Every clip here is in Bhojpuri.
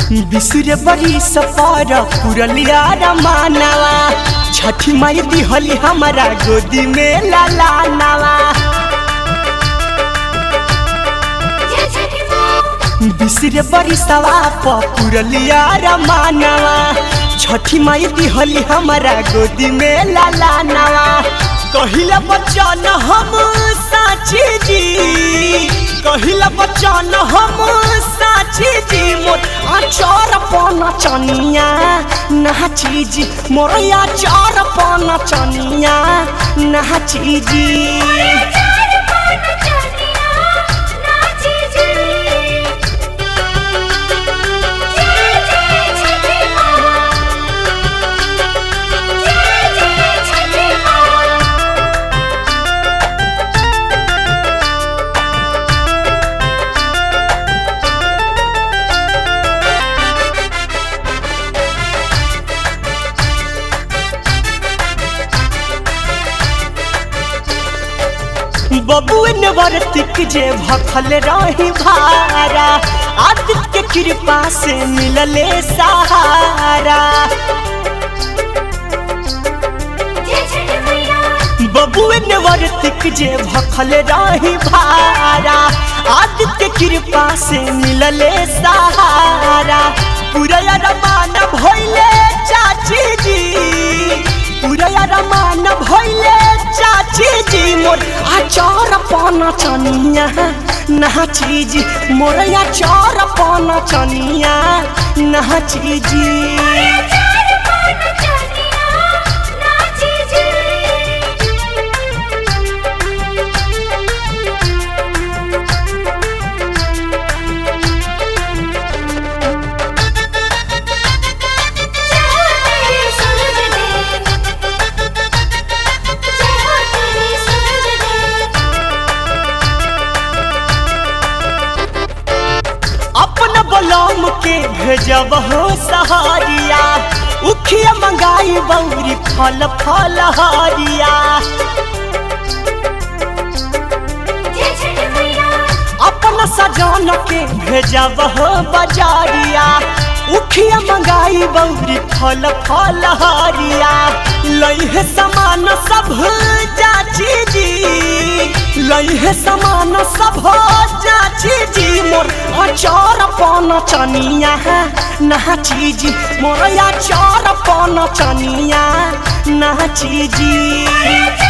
बिसुरे बड़ी सफर पुरलिया रमानवा छठी माई दिहली हमारा गोदी में लाला नवा बिसुरे बड़ी सवा पुरलिया रमानवा छठी माई दिहली हमारा गोदी में लाला नवा कहिला बचन हम साची जी कहिला बचन हम साची जी मोर आचार पन चनिया नाची जी मोर आचार पन चनिया नाची जी बबुएन वर्तिक जे भखल रही भारा आदित्य कृपा से मिलले सहारा बबुएन वर्तिक जे भखल रही भारा आदित्य कृपा से मिलले सहारा पूरा रमान भइले चाची जी पूरा रमान भइले चाची जी मोर आचार पाना चनिया नाची जी मोर आचार पाना चनिया नाची जी अपन बलम के भेजब हो सहारिया उखिया मंगाई बौरी फल फल हारिया अपन सजन के भेजब हो बजारिया उखिया मंगाई बौरी फल फल हारिया लइहे समान सब जाची जी लइहे समान सब जाची जी मोर अचार पन चनिया नाची जी मोर अचार पन चनिया नाची जी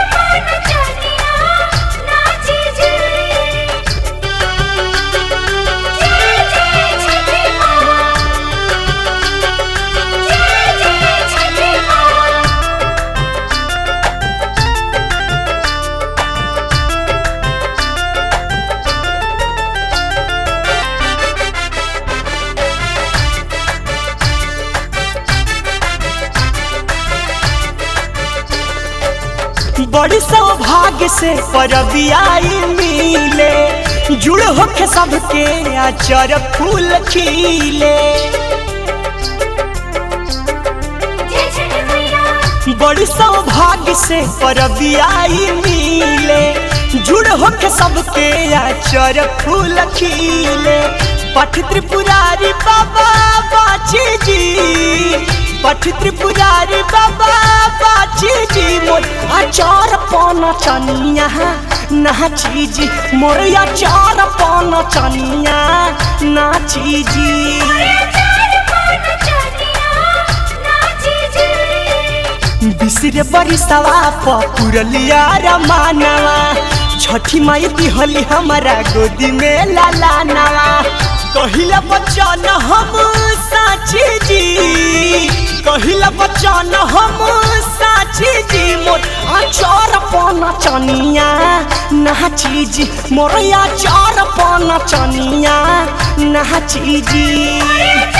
बड़ी सौभाग्य से परबियाई मिले जुड़ होके सबके आचर फूल खिले बड़ी सौभाग्य से परबियाई मिले जुड़ होके सबके आचर फूल खिले पठ त्रिपुरारी बाबा बाची जी पठ त्रिपुरारी बाबा बाची जी मोर आचार पन चनिया नाची जी मोर आचार पन चनिया नाची जी बिसरे बड़ी सवा पुरलिया रमानवा छठी माई दिहली हमारा गोदी में लाला नवा कहिला बचन हम साची जी कहिला बचन हम साची जी मोर आचार पन चनिया नाची जी मोर आचार पन चनिया नाची जी